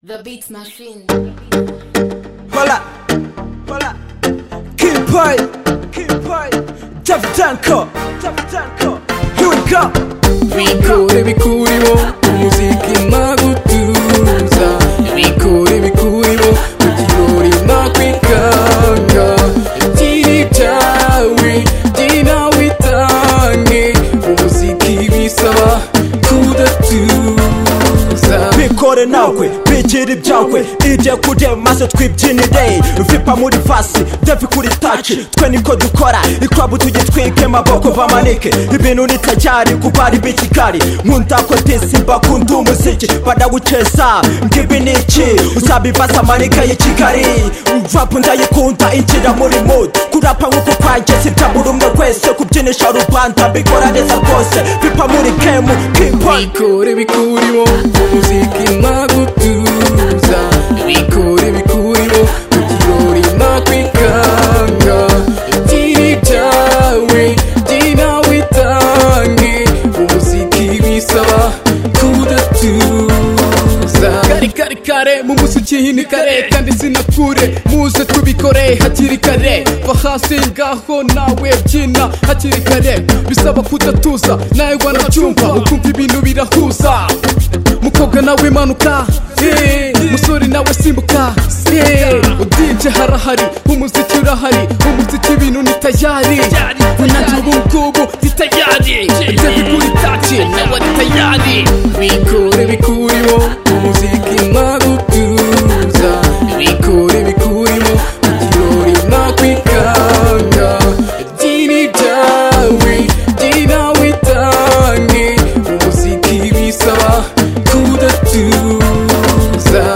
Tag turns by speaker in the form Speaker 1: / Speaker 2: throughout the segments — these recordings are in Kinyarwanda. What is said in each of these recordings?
Speaker 1: The Beats Machine.
Speaker 2: Hola, hola, King Pai, King Pai, Jeff Danko, Jeff Danko. Here we go.
Speaker 3: bikore bikuribo umuziki nagutuza bikore bikuribo kukirori nakwikanga ikiri byawe ginawitange umuziki bisaba kudatuza
Speaker 2: bikore nawe bigira ibyawe ibyo kurya maze twibyinire vipa muri vasi devi kuri taci twe niko dukora ikwabu tugitwike maboko bamanike ibintu nitajyari kuko ari b'i kigali nkunda ko disi mbakunda umuziki banaguceza ngibi ni iki uzabibaza manika y'i kigali vapu ndayikunda injira muri mood kurapa nk'uko kwanjye sibya buri umwe wese kubyinisha rubanda mbikora neza rwose vipa muri kemu kiponi
Speaker 3: bikore bikurimo umuziki nagutuza bikore bikurimo kukirori nakwikanga ikiri byawe byinawitange umuziki bisaba kudatuza kare kare kare mu musukihini kare kandi sinakure muze tubikore hakiri kare va hasi ngaho nawe byina hakiri kare bisaba kudatuza nawe wanacyumva ukumva ibintu birahuza mukobwa nawe imanuka eh, musore nawe simbuka eh, udinje harahari umuziki urahari umuziki ibintu ni tayari unajya ubu ngubu ni tayari ndabikuritatse nawe ni tayari bikure bikurimo umuziki nagutuza bikure bikurimo ikirori nakwikanga dini byawe dinawitange umuziki bisaba kudatuza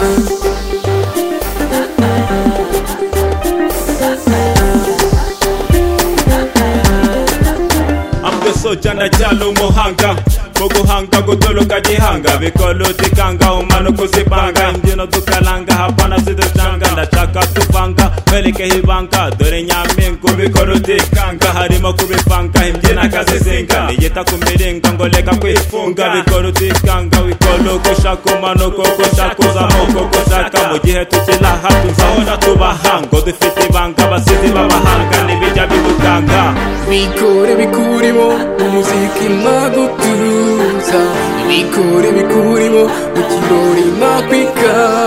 Speaker 4: ambeso cyane cyane umuhanga mu guhanga gutoroka gihanga bikora utikanga umara kuzivanga imbyino dukaranga hapana zidutanga ndashaka tuvanga twerekeho ibanga dore nyampingu bikora utikanga harimo kubivanga imbyino akazizinga niyita ku miringa ngo reka kwifunga bikora utikanga bikora uko ushaka umanuka uko ushaka uzamuka uko ushaka mu gihe tukiri aha tuzahora tubaha ngo dufite ibanga abasizi b'amahanga ntibijya bidutanga
Speaker 3: bikore bikurimo umuziki nagutuza bikore bikurimo mu kirori nakwikanga